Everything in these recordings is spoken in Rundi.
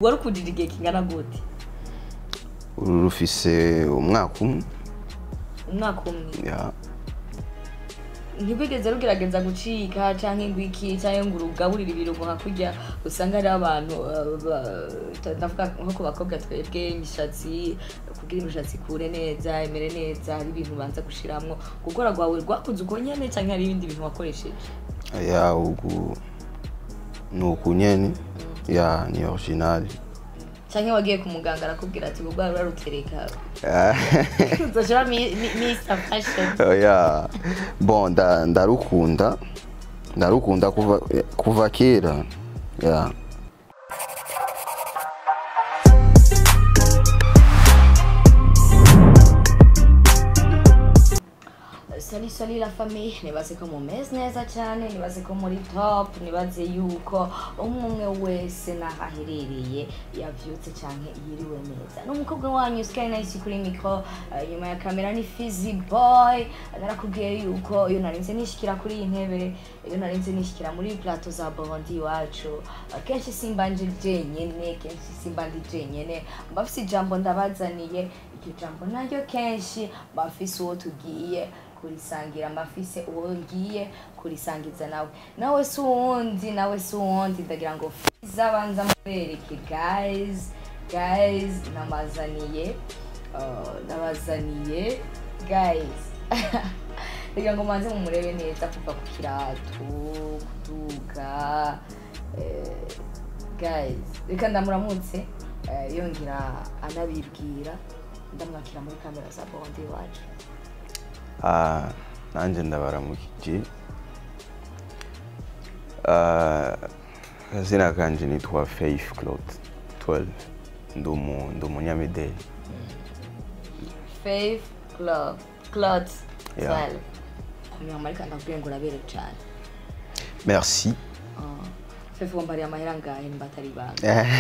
wari ukundira igihe kingana gute uru rufise umwaka umwe umwaka umwe ya ntibigeze rugerageza gucika canke ngo iki canke ngo urugaburire ibirungo nka kurya usanga hariho abantu uh, ba- ndavuga nko ku bakobwa twebwe imishatsi kugira imishatsi ikure neza imere neza hari ibintu ubanza gushiramwo gukora rwawe rwakunze uko nyene canke hari ibindi bintu wakoresheje ya ugu ni uku nyene ya ni original canke wagiye ku muganga arakubwira ati ubwo rwawe urarutereka Ah, uzoshira mr fashion ya bon nda- ndarukunda ndarukunda kuva kuva kera ya Sali sali la famille nibaze ko mumeze neza cyane nibaze ko muri top nibaze yuko umwe umwe wese n'aho aherereye yavyutse canke yiriwe neza n'umukobwa wanyu Sky Nice kuri micro eh, nyuma ya kamera ni Fizzy Boy narakubwiye yuko iyo narinze nishikira kuri iyi ntebe iyo narinze nishikira muri plateau za Burundi iwacu eh, kenshi simba nje jenyene kenshi simba ndi jenyene mba mfise ijambo ndabazaniye iryo jambo naryo kenshi mba mfise uwo tugiye kurisangira mbafise uwo ngiye kurisangiza nawe nawe si uwundi nawe si uwundi ndagira ngo fiza banza mubereke guys guys namazaniye uh, nabazaniye guys ndagira ngo manze mumurebe neza kuva ku kirato kuduga eh, guys reka ndamuramutse eh, yongera anabibwira ndamwakira muri kamera za bondi iwacu Ah, nanjye ndabaramukije Ah, akazina kanje nitwa faith claude 12 ndi umu- ndi umunyamideli Faith Club Cloud Yeah. Swell Nyuma ariko ndakubwiye ngo urabere cyane merci Ah, Faith wambariye amahera ngahe nimba atari ibanga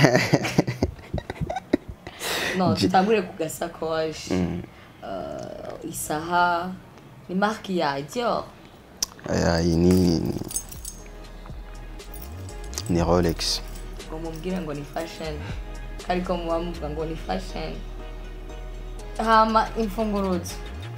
no tutangure ku gasakoshi Ah, isaha ni marque ya Dior aya iyi ni ni- ni rolex ngo mubwire ngo ni fashion ariko muba muvuga ngo ni fashion hama imfunguruzo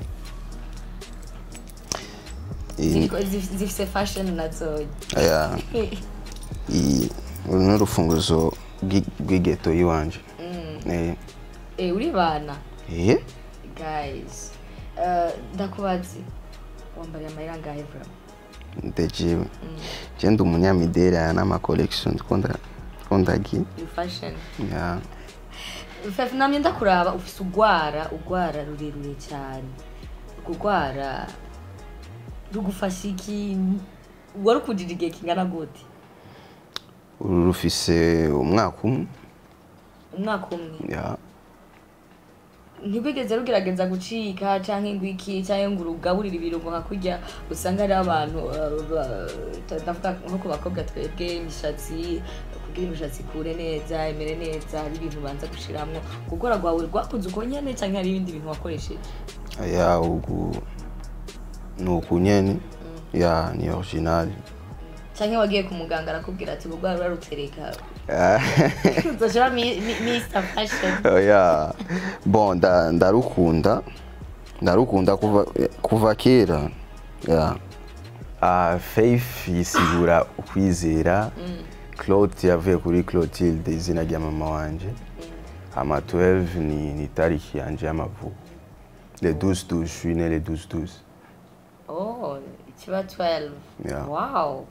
Iyi- ziriko- zif- zifise fashion nazo aya iyi uru ni urufunguzo rw'i- rw'igeto y'iwanje Eh, Eh, uri bana eh guys uh, ndakubazi wambariye amahera ngahe bro ndajewe je ndi umunyamideli aya n'ama collection ndikunda ndikunda gi you fashion ya fefe namye ndakuraba ufise ugwara ugwara rurerure cyane kugwara rugufasha iki wari ukundira igihe kingana gute uru rufise umwaka umwe umwaka umwe ya ntibigeze rugerageza gucika canke ngo iki canke ngo urugaburire ibirungo nka kurya usanga hariho abantu uh, ba- ndavuga nko ku bakobwa twebwe imishatsi kugira imishatsi ikure neza imere neza hari ibintu ubanza gushiramwo gukora rwawe rwakunze uko nyene canke hari ibindi bintu wakoresheje aya ugu ni uku nyene ya ni original canke wagiye ku muganga arakubwira ati ubwo urarutereka Ah, uzoshira mr fashion ya bon nda- ndarukunda ndarukunda kuva kuva kera ya Ah, faith yisigura ukwizera claude yavuye kuri clotilde izina rya mama wanje ama 12 ni, ni tariki yanje y'amavuko le 12 12 je suis né le 12 12 oh ikiba 12 Yeah. wow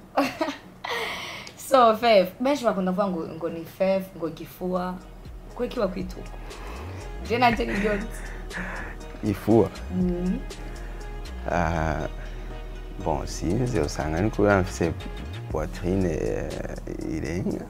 so fef benshi bakunda kuvuga ngo ngo ni fef ngo gifua kwe kiba kwituka je nanje nibyo nzi. ifua Mm. Ah, bon sinzi usanga ni kubera mfise poitrine eh, irenga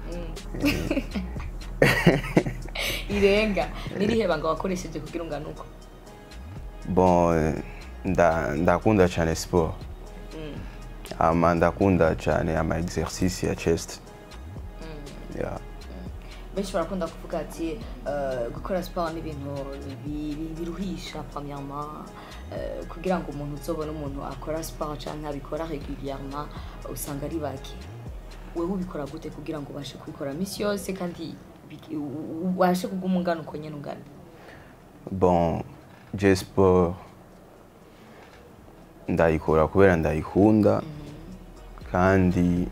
irenga nirihe banga wakoresheje kugira ungane uko bon nda- ndakunda cyane sport ama ndakunda cyane ama exercice ya chest yeah. benshi barakunda kuvuga ati eh, gukora siporo ni ibintu bi- bi- biruhisha premièrement eh, kugira ngo umuntu uzobone umuntu akora siporo cyangwa abikora régulièrement usanga ari bake wewe ubikora gute kugira ngo ubashe kubikora minsi yose kandi biki- u- u- ubashe kuguma ungana uko nyene ungana bon je sport ndayikora kubera ndayikunda kandi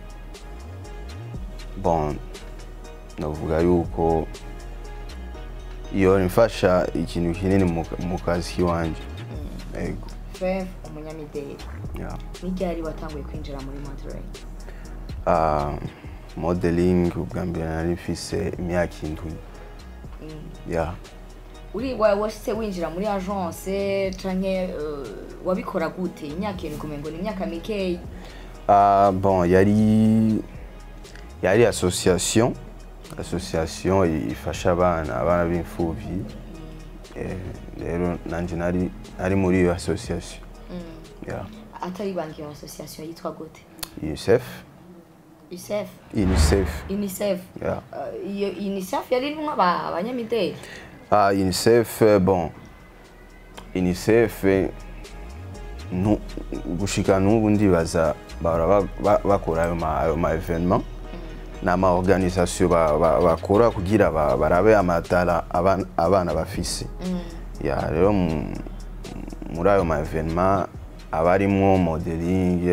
bon navuga yuko iyo nifasha ikintu kinini mu- mu kazi kiwanje ego Fev umunyamideli yeah. ni ryari watanguye kwinjira muri Monterey uh, modeling ubwa mbere nari mfise imyaka indwi yeah. uri wa- washitse winjira muri agence canke uh, wabikora gute imyaka irindwi kumengo ni imyaka mikeyi Ah, bon yari yari association association ifasha abana abana b'imfuvyi Eh, rero nanje nari nari muri iyo association yeah. atari ibanga iyo association yitwa gute unicef UNICEF unicef UNICEF yeah. Uh, iyo UNICEF yari irimwo aba- abanyamideli ah, unicef eh, bon unicef eh, nu- gushika n'ubu ndibaza bahora ba- ba- bakora ayo ma- ayo ma evenement ni ama organisation ba- ba- bakora kugira ba- barabe amatara abana- abana bafise ya rero mu- muri ayo ma evenement aba arimwo modeling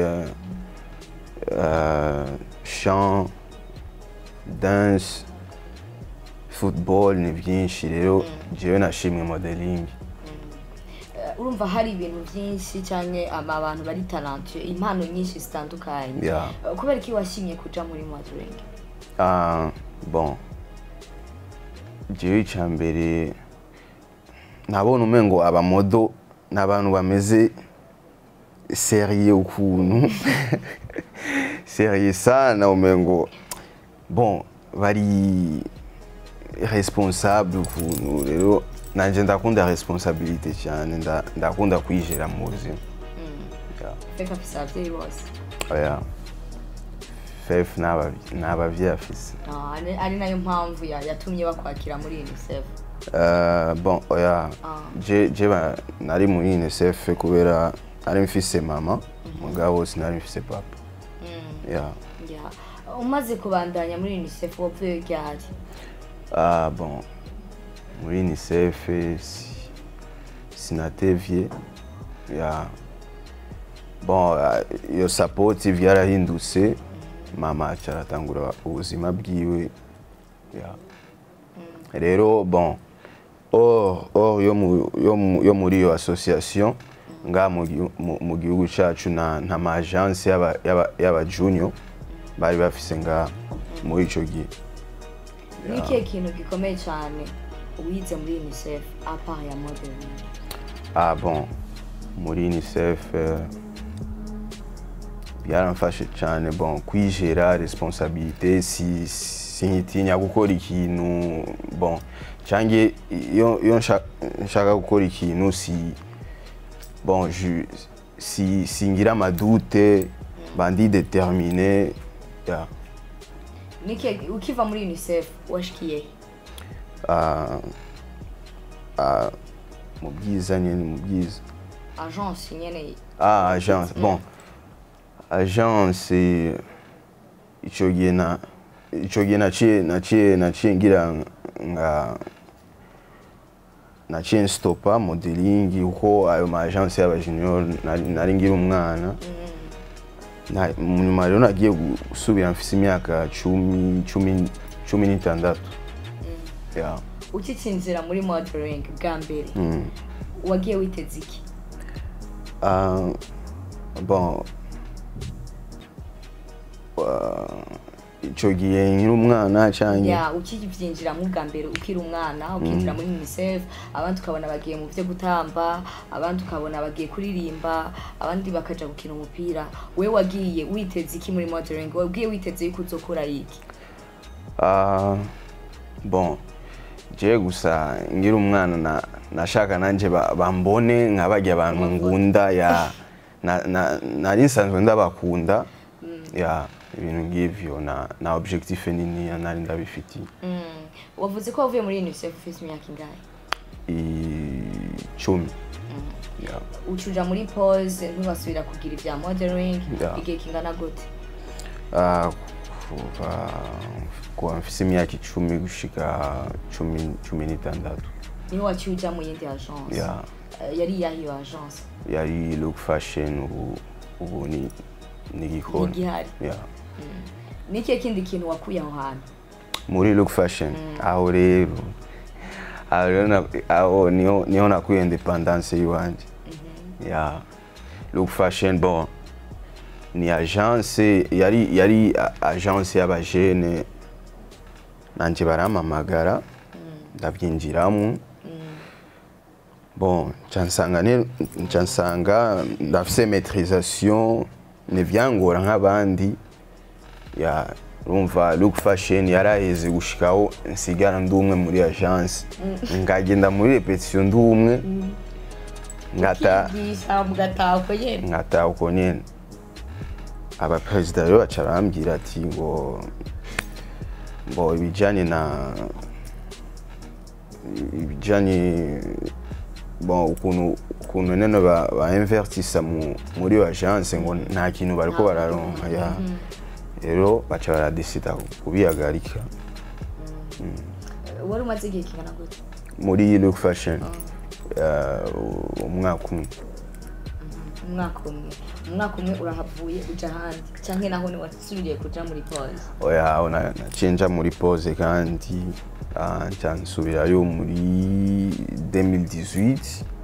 euh, chant dance football ni byinshi rero jewe nashimwe modeling Uh, urumva hari ibintu byinshi cyane aba abantu bari talentueux impano nyinshi zitandukanye Yeah. Uh, kubera iki washimye kuja muri modeling Ah, bon jewe icya mbere nabona umengo abamodo ni abantu bameze seriye ukuntu seriye sana umengo bon bari responsable ukuntu rero nanje ndakunda responsabilité cyane nda- ndakunda kwijera mu buzima Yeah. feka afise abavyeyi bose oya fef ni abavyeyi afise Ah, ari- ari nayo mpamvu ya- yatumye bakwakira muri UNICEF Uh, bon oya Ah. je je ba nari muri UNICEF kubera nari mfise mama mugabo sinari mfise papa yeah. Yeah. umaze kubandanya muri UNICEF wavuye ryari ah, bon muri UNICEF si, sinatevye yeah. bon ah, iyo support vyarahindutse mama aca aratangura ubuzima bwiwe yeah. rero bon or or yo mu- yo mu- yo muri iyo association nga mu gihu- mu- mu gihugu cacu na nta ma agence y'aba- y'aba- y'aba junior bari bafise nga muri ico gihe ni ikihe kintu gikomeye cyane wize muri UNICEF apart ya modeling ah bon muri unicef eh, byaramfashe cyane bon kwijera responsabilité si sinkitinya gukora ikintu bon cange iyo iyo nshaka nshaka gukora ikintu si bon je si singira amadute bandi determiné yeah. ni ikihe ukiva muri UNICEF washikiye ah, ah, mu bwiza nyene mu bwiza agence nyene Ah, agence. Bon. Agence ico gihe na ico gihe naciye naciye naciye ngira nga naciye stopa modeling uko ayo ma agence y'aba junior nari- nari ngira umwana Na- mu nyuma rero nagiye gusubira mfise imyaka cumi cumi cumi n'itandatu yeah. ukicinjira muri modeling bwa mbere mm. wagiye witeze iki Ah, bon Ah, ico gihe nkiri umwana canke ya ukibyinjiramo bwa mbere ukiri umwana ukinjira muri unicef abandi ukabona bagiye mu byo gutamba abandi ukabona bagiye kuririmba abandi bakaja gukina umupira we wagiye witeze iki muri modeling wabwiye witeze yuko uzokora iki Ah, bon je gusa ngira umwana na nashaka nanje ba- bambone nka barya abantu ngunda ya na- na- nari nsanzwe ndabakunda ya ibintu ngivyo na na objectif nini nari ndabifitiye Mm. wavuze ko wavuye muri unicef ufite imyaka ingahe icumi ya ucuja muri pose ntibasubira kugira ibya modeling Ya. igihe kingana gute Ah, kuva kuva mfise imyaka icumi gushika cumi cumi n'itandatu niho waciye uja mu yindi agence ya Eh, yari iyahe iyo agence yari look fashion ubu ubu ni ni gikoni igihari ya ni ikihe kindi kintu wakuye aho hantu muri look fashion aho rero aho rero na- aho niho niho nakuye independance yiwanje ya look fashion bon ni agence yari yari a- agence y'abajene nanje barampamagara ndabyinjiramo bon nca nsanga ne- nca nsanga ndafise maîtrisation ntivyangora nk'abandi ya urumva look fashion yaraheze gushikaho nsigara ndi umwe muri agence ngagenda muri repetition ndi umwe ngata ukigisha mugataha uko nyene nkataha uko nyene abaperezida rero baca barambwira ati ngo ngo ibijanye na ibijanye bon ukuntu ukuntu nene ba, ba invertisa mu, muri iyo agence ngo nta kintu bariko bararonka ya rero baca baradesida kubihagarika wari umaze igihe kingana gute muri look fashion uh, umwaka umwe umwaka umwe umwaka umwe urahavuye uja ahandi canke naho ni wasubiriye kuja muri pause oya aho na- naciye nja muri pose kandi ah, nca nsubirayo muri 2018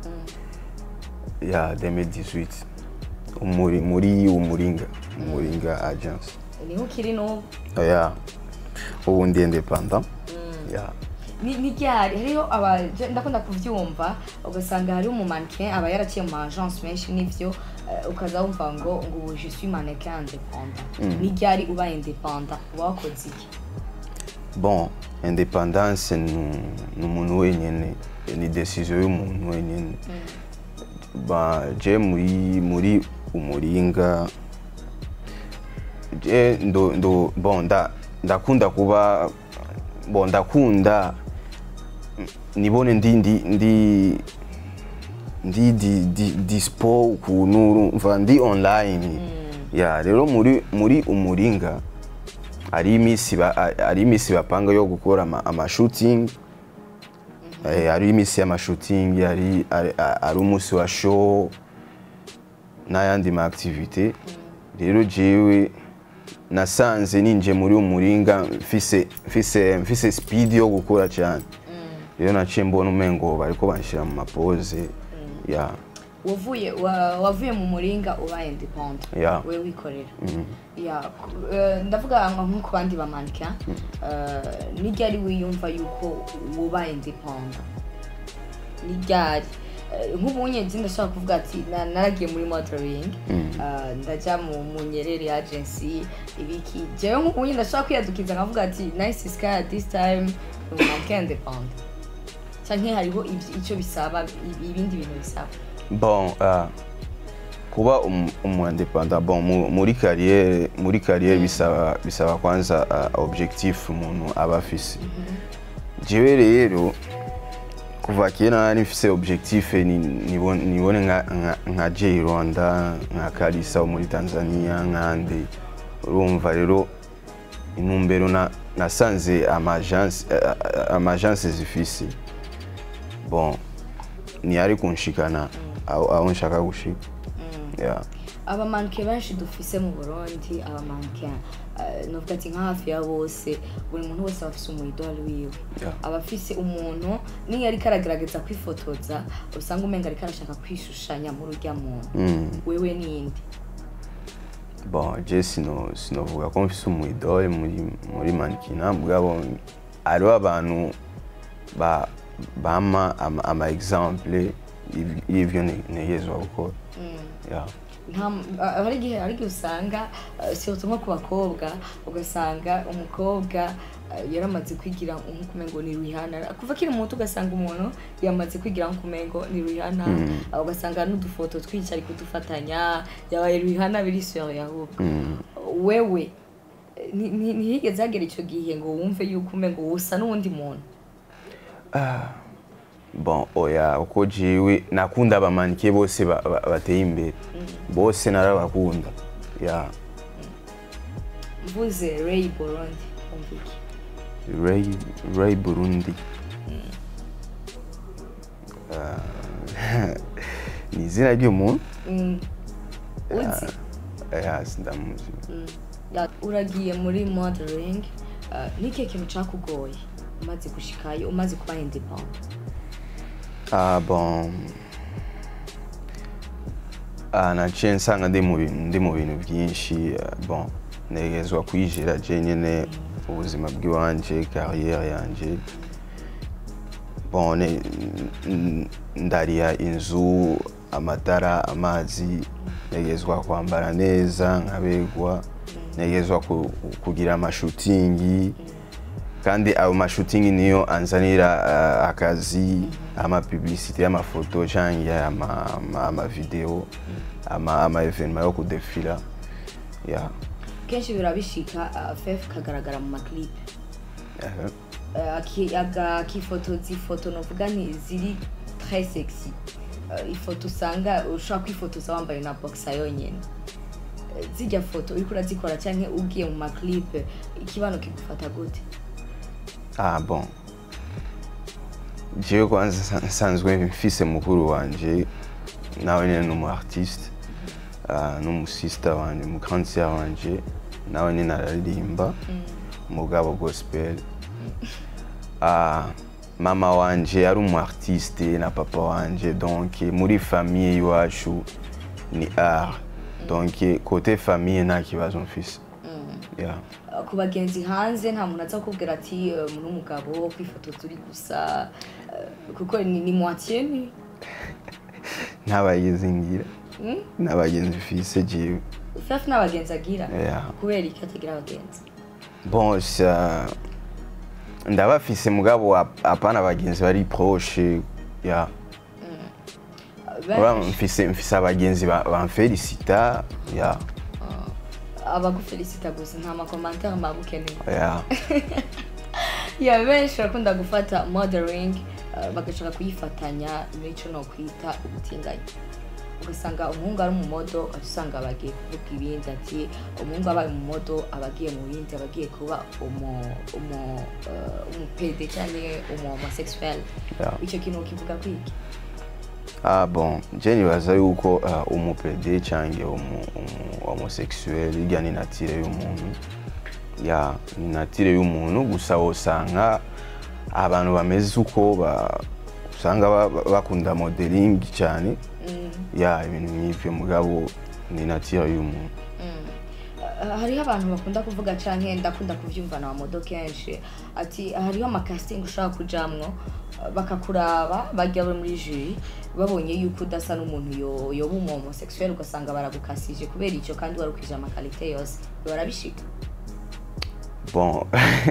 ya 2018 umuri muri umuringa umuringa agence niho ukiri n'ubu oya ubu ndi independant ya ni ni ryari hariho aba je- ndakunda kuvyumva ugasanga hariho umumannequin aba yaraciye mu agence menshi n'ivyo eh, ukaza wumva ngo ngo ubu je suis mannequin indépendant ni ryari uba indépendant uba wakoze iki bon independance ni ni umuntu wenyine ni decision y'umuntu wenyine ba je muri muri umuringa je ndo ndo bon nda ndakunda kuba bon ndakunda mm, nibone ndi ndi ndi ndi di, di, dispo ukuntu urumva ndi online ya rero muri muri umuringa hari iminsi ba- a- hari iminsi bapanga yo gukora ama, ama shooting eh, hari iminsi y'amashooting hari hari- hari umunsi wa show n'ayandi ma activité rero jewe nasanze ninje muri umuringa mfise mfise mfise speed yo gukora cyane rero naciye mbona umengo bariko banshira mu mapoze ya wavuye wa- wavuye mu muringa uba independant Ya. we wikorera ya ku- eh, ndavuga nko nko ku bandi bamannequin ni ryari wiyumva yuko uba independant ni ryari Eh, nk'ubu nyine ndashaka kuvuga ati na- naragiye muri modeling eh, ndaja mu mu nyerere agency ibiki jewe nk'ubu nyine ndashaka kwiyadukiza nkavuga ati nice sky this time ni umannequin independant canke hariho ivy- ico bisaba i- ibindi bintu bisaba bon ah, kuba umu umu independant bon mu- muri carrière muri carrière bisaba bisaba kwanza ah, objectif umuntu aba afise jewe rero kuva kera nari mfise objectif ni- nibone nibone nka nka- nka J Rwanda nka Kalisa wo muri Tanzania nkande urumva rero intumbero na nasanze ama agence eh, eh, ama agence zifise bon ntiyari kunshikana aho aho nshaka gushika Yeah. abamanke benshi dufise mu burundi abamanke novuga ati nka hafi ya bose buri muntu wese aba afise umuyidoli wiwe Yeah. aba afise umuntu niyo ariko aragerageza kwifotoza usanga umenga ariko arashaka kwishushanya muri urya muntu Mm. wewe ninde bon je sino sinovuga ko mfise umwidole muri muri mankina mugabo hariho abantu ba bama ama, ama exemple y'iv- y'ivyo ne- negezwa gukora yeah. nta ah, hari igihe hari igihe usanga ah, surtout nko ku bakobwa ugasanga umukobwa ah, yaramaze kwigira nk'ukumengo ni Rihanna kuva akiri muto ugasanga umuntu yamaze kwigira nk'ukumengo ni Rihanna ah, ugasanga n'udufoto twinshi ari kudufatanya yabaye Rihanna biri sur ahubwo wewe eh, ni- ni- ntihigeze hagera icyo gihe ngo wumve yuko umengo usa n'uwundi muntu bon oya uko jewe nakunda abamanike bose ba- ba- bateye imbere bose narabakunda yeah. mvuze ray burundi wumva iki ray ray burundi Ah, ni izina ry'umuntu Mm. uzi ya sindamuzi Ya- uragiye muri modeling uh, n'ikihe kintu cakugoye umaze gushikayo umaze kuba independent Ah bon. Ah naciye nsanga ndi mu bintu ndi mu bintu byinshi ah, bon negezwa kwijira je nyene ubuzima bw'iwanje carrière yanje bon ne- n- ndariya inzu amatara amazi negezwa kwambara neza nkabegwa negezwa ku- kugira amashutingi kandi ayo mashutingi niyo anzanira uh, akazi amapublicité y'amafoto canke ama- ama- amavideo ama ama evenema yo kudefila yeah. kenshi birabishika uh, fef kagaragara mu maclip uh, uh, aki- aga- akifotoza ifoto novuga nti ziri très sexy uh, ifoto usanga ushobora kwifotoza wambaye na boxa yonyene Uh, zirya foto uriko urazikora canke ugiye mu maclip ikibano kigufata gute ah bon jewe kwanza nsa- nsanzwe mfise mukuru wanje nawe nyene ni umu artiste uh, n'umusista wanje mu grande sœur wanje nawe nyene araririmba mugabo gospel ah, mama wanje ari umu artiste na papa wanje donc muri famille iwacu ni art donc côté famille nta kibazo mfise yeah. Uh, ku bagenzi hanze nta muntu aza kukubwira ati uh, muri umugabo kwifotoza uri gusa uh, kuko ni, ni moitié ni nta bagenzi ngira nta bagenzi mfise jewe fef n'abagenzi agira Yeah. kubera iki atagira abagenzi bon ça ndabafise mugabo ap- apana abagenzi bari proche yeah. Uh, Ura benshi mfise mfise abagenzi ba- bamfelicita yeah. abagufelicita gusa nta makomantere mbagukeneye yeah. ya benshi barakunda gufata modeling uh, bagashaka kuyifatanya n'ico no kwita ubutinganyi ugasanga umuhungu ari umumodo ati usanga bagiye kuvuga ibindi ati umuhungu abaye umumodo aba agiye mu bindi aba agiye kuba umu umu uh, umupede cyangwa umu homosexuel Yeah. icyo kintu ukivuga kwiki Ah bon, je nibaza yuko uh, umupede canke umu, umu homosexuel irya ni natire y'umuntu ya ni natire y'umuntu gusa wosanga abantu bameze uko ba, usanga ba- ba- bakunda modeling cyane ya ibintu nk'ivyo mugabo ni natire y'umuntu Uh, hariho abantu bakunda kuvuga canke ndakunda kuvyumva na modo kenshi ati hariho amakasting ushobora kujamwo uh, bakakuraba bajya bo muri jury babonye yuko udasa n'umuntu yo- yoba umu homosexuel ugasanga baragukasije kubera icyo kandi wari ukwije amakalite yose barabishika bon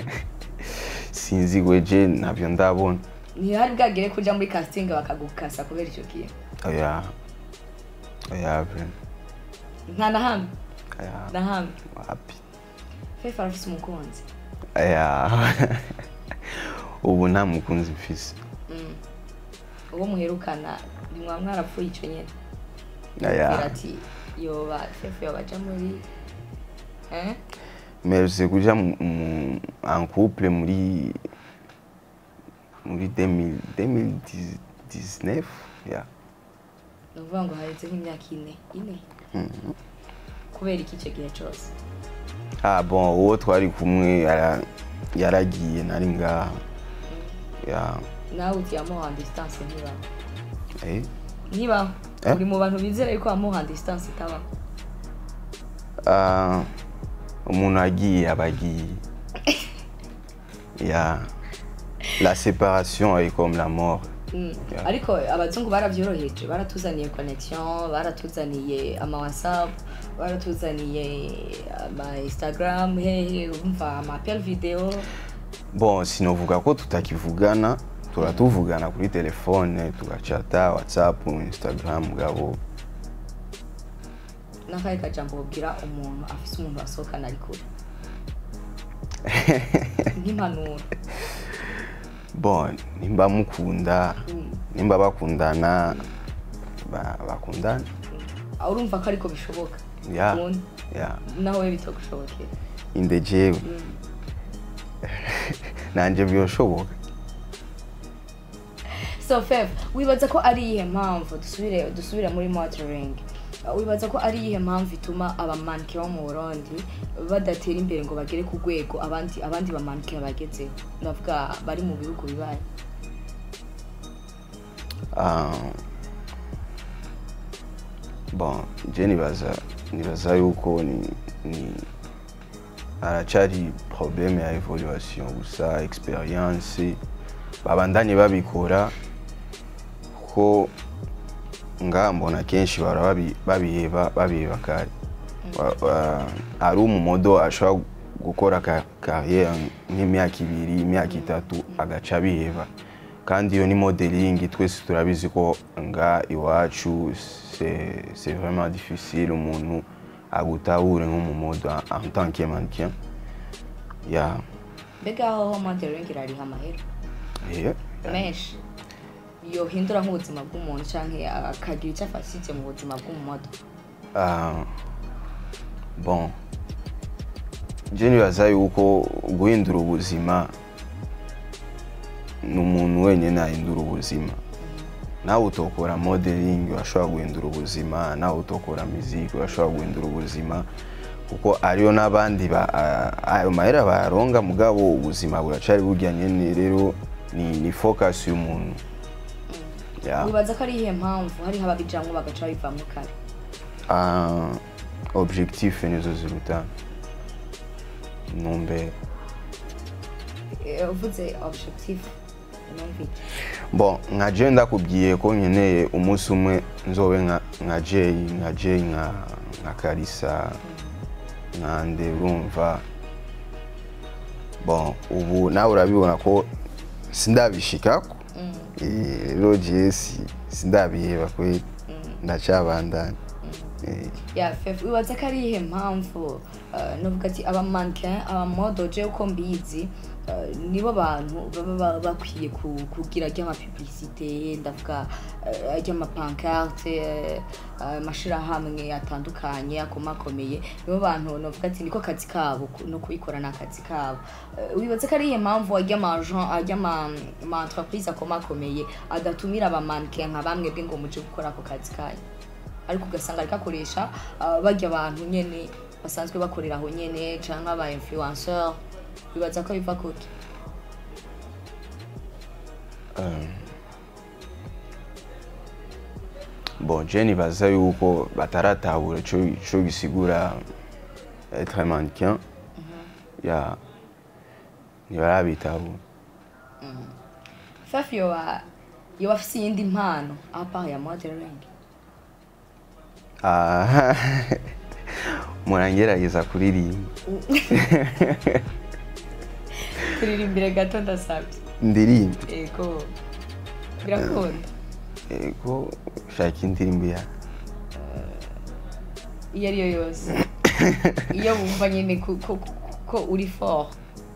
sinzi gweje navyo ndabona ntihari bwagere kuja muri casting bakagukasa kubera icyo kintu oya oya vraiment nta na hamwe oya na hamwe wapi fefe arafise umukunzi oya ubu nta mukunzi mfise uwo muherukana nimwa mwarapfuye ico nyene oya Agira ati yoba fefe yoba aja muri eh? merutse kuja mu- mu- en couple muri muri 2000 2019 ya ni ukuvuga ngo haretse nk'imyaka ine ine kubera iki icyo gihe cyose ah bon uwo twari kumwe yara- yaragiye nari ngaha ya nawe uti yamuha distance ntibaho eh ntibaho Eh? uri mu bantu bizera yuko wamuha distance itabaho Ah, umuntu agiye aba agiye ya la séparation est comme la mort Mm. Yeah. ariko abazungu barabyoroheje baratuzaniye connection baratuzaniye ama whatsapp baratuzaniye ama instagram hehe umva ama appel video bon sinovuga ko tutakivugana turatuvugana kuri telefone tugacata whatsapp instagram gabo n'akahe kajambo babwira umuntu afise umuntu asohokana ari kure nk'impanuro bon nimba mukunda nimba bakundana ba- bakundana aho urumva ko ariko bishoboka ya Ubundi, ya naho we bitagushobokera inde jewe nanje byoshoboka so fef wibaza ko ari iyihe mpamvu dusubire dusubire muri modeling Uh, wibaza ko ari iyihe mpamvu ituma abamanike bo mu burundi badatera imbere ngo bagere ku rwego abandi abandi bamanike bagezeho ndavuga bari mu bihugu bibaye Ah, bon je nibaza nibaza yuko ni, ni aracari probleme ya evaluation gusa experience babandanye babikora ko nga mbona kenshi bara babi- babiheba babiheba kare Wa- wa- ari umumodo ashobora gukora ka- carrière nk'imyaka ibiri imyaka itatu agaca abiheba kandi iyo ni modeling twese turabizi ko nga iwacu c'est c'est vraiment difficile umuntu agutahure nk'umumodo en- en tant que mannequin ya mbega aho modeling irariha amahera yeah. menshi yohindura nk'ubuzima bw'umuntu cyangwa akagira icyo afashije mu buzima bw'umumodo Ah, bon je nibaza yuko guhindura ubuzima ni umuntu wenyine ahindura ubuzima nawe utokora modeling urashobora guhindura ubuzima nawe utokora muziki urashobora guhindura ubuzima kuko ariyo n'abandi ba- a- ayo mahera bayaronga mugabo ubuzima buracari burya nyene rero ni, ni focus y'umuntu yeah. wibaza ko ari iyihe mpamvu hariho ababijamwo bagaca bivamwo kare Ah, objectif nizo ziruta ntumbero Eh, uvuze objectif numvise bon nka je ndakubwiye ko nkeneye umunsi umwe nzobe nka nka jay nka jay nka nka karisa nka nde urumva bon ubu nawe urabibona ko sindabishikako Eh, rero je si sindabiheba kweli ndacabandana Eh, ya fefu wibaza ko ari iyihe mpamvu eh, novuga ati abamannequin abamodo je uko mbizi eh, nibo bantu baba ba- bakwiye ku- kugira ry'amapiblisite ndavuga eh, ry'amapankarte eh, amashirahamwe atandukanye akomakomeye nibo bantu novuga ati niko kazi kabo ku- no kubikora ni akazi kabo Eh, wibaza ko ari iyihe mpamvu ary'amajan ary'amaentreprise akomakomeye adatumira abamannequin nka bamwe bwe ngo muje gukora ako kazi kanyu ariko ugasanga ariko akoresha uh, barya abantu nyene basanzwe bakorera aho nyene canke aba influenceur bibaza ko biva kuki bon je nibaza yuko bataratahura ico ico gisigura être mannequin ya ntibarabitahura fefu yoba yoba afise iyindi mpano apart ya modeling Ah, murangerageza kuririmba turirimbire gato ndasabye ndirimba ego birakunda ego shaka indirimbo ya iyo ariyo yose iyo wumva nyene ko, ko, ko- ko uri fort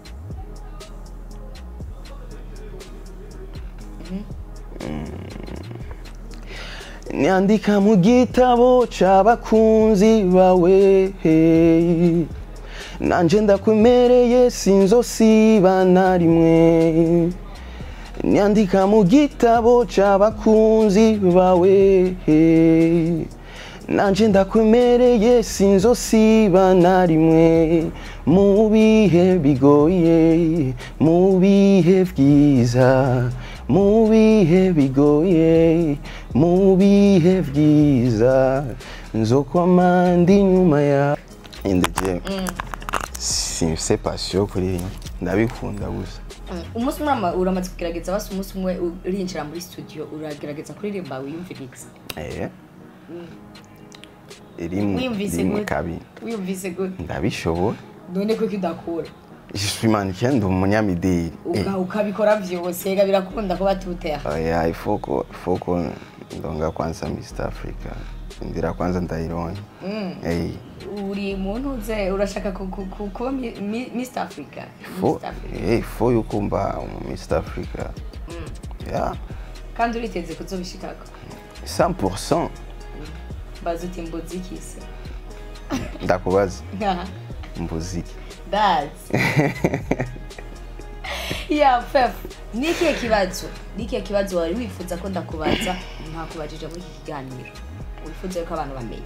Nyandika mu gitabo c'abakunzi bawe nanje ndakwemereye sinzosiba na rimwe Nyandika mu gitabo c'abakunzi bawe nanje ndakwemereye sinzosiba na rimwe mu bihe bigoye mu bihe byiza mu bihe bigoye mu bihe byiza nzokwama ndi nyuma ya indege simfise pasiyo kuri iyi ndabikunda gusa Mm, umunsi umwe urama- uramaze kugerageza basi umunsi umwe urinjira muri studio uragerageza kuririmba wiyumviriza eh rimwe wiyumvise rimwe gute kabiri wiyumvise gute ndabishobora none kuko udakura je suis mannequin ndi umunyamideli Eh, Uga- ukabikora vyose ega birakunda kuba tuteha oya ifoko ifoko ndonga kwanza Mr Africa ndira kwanza ndaironye eh uri muntu uze urashaka ku- ku- ku- kuba Mi- Mi- Mr Africa fo Mr. Africa. eh fo yuko mba umu Mr Africa yeah kandi uriteze kuzobishikako 100% baza uti mbuziki se ndakubaza Nkaha. mbuziki that yeah fef ni ikihe kibazo ni ikihe kibazo wari wifuza ko ndakubaza ntakubajije muri iki kiganiro wifuza yuko abantu bamenya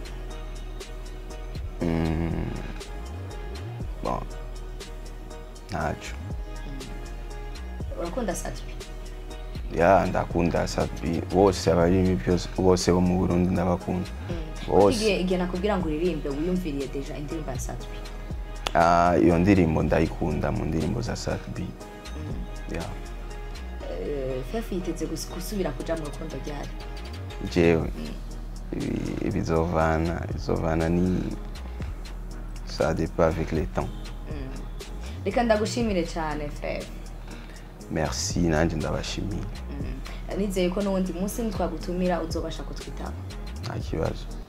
bon ntaco urakunda satwi ya ndakunda sabi bose abarimi byose bose bo mu burundi ndabakunda bose igihe igihe nakubwira ngo uririmbe wiyumviriye deja indirimbo ya satwi Ah, iyo ndirimbo ndayikunda mu ndirimbo za sabi ya Eh, fef yiteze gus- gusubira kuja mu rukundo ryari jewe ibi- bizovana bizovana ni ça dépend avec le temps reka ndagushimire cyane fef merci nanjye ndabashimiye nizeye ko n'uwundi munsi nitwagutumira uzobasha kutwitaba nta kibazo